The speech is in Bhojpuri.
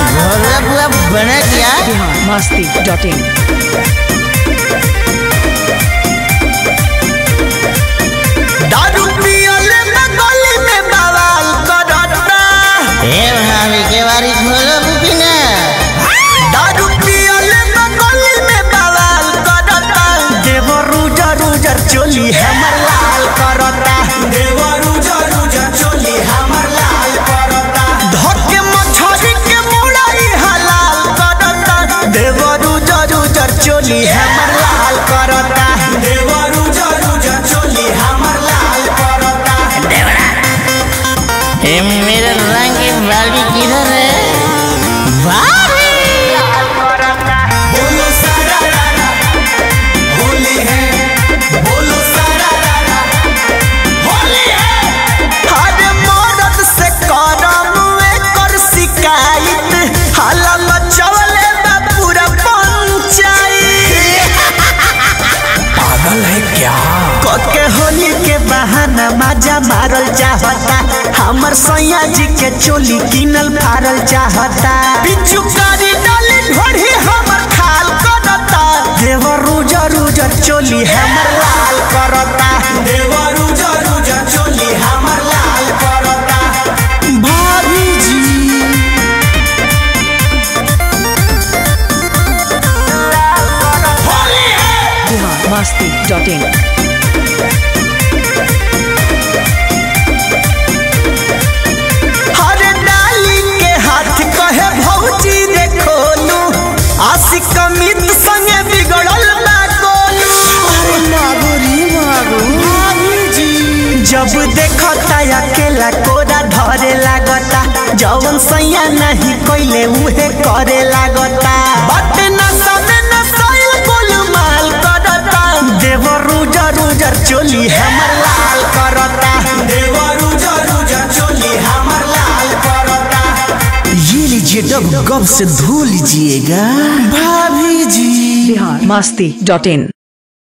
घोड़ा बुआ बना दिया बिहार मस्ती डॉट इन दारू पियले में गली में बवाल करता ए भाभी के बारी खोलो बुकिना दारू पियले में गली में बवाल करता देवर रुजर रुजर चोली हमर लाल करता देवर रुजर रुजर चोली हमर लाल करता धके मछरी के मुड़ाई हलाल करता देवर रुजर रुजर चोली हमर लाल करता देवर रुजर रुजर चोली हमर लाल करता ए मेरा रंग की बाली किधर है भाभी बोलो सारा रारा होली है बोलो सारा रारा होली है अरे मदद से करम कर शिकायत हाला मचवले बा पूरा पंचायत पागल है क्या कके होली के बहाना मजा मारल चाहता हमर सैया जी के चोली किनल फारल चाहता पिचुकारी डाली ढोढ़ी हमर खाल करता देवर रुजर रुजर चोली हमर लाल करता देवर रुजर रुजर चोली हमर लाल करता भाभी जी होली है बिहार मस्ती डॉट इन हर डाली के हाथ कहे भौजी रे खोलू आशिक अमित संगे बिगड़ल बा गोलू अरे मागुरी मागू भाभी जी जब देखता अकेला कोरा धरे लागता जवन सैया नहीं कोइले उहे करे लागता बट न समे न सैल गोलमाल करता देवर रुजर रुजर चोली हमर लाल करता देवर रुजर रुजर चोली हमर लाल करता ये लीजिए डब गब से धो लीजिएगा भाभी जी बिहार मस्ती डॉट इन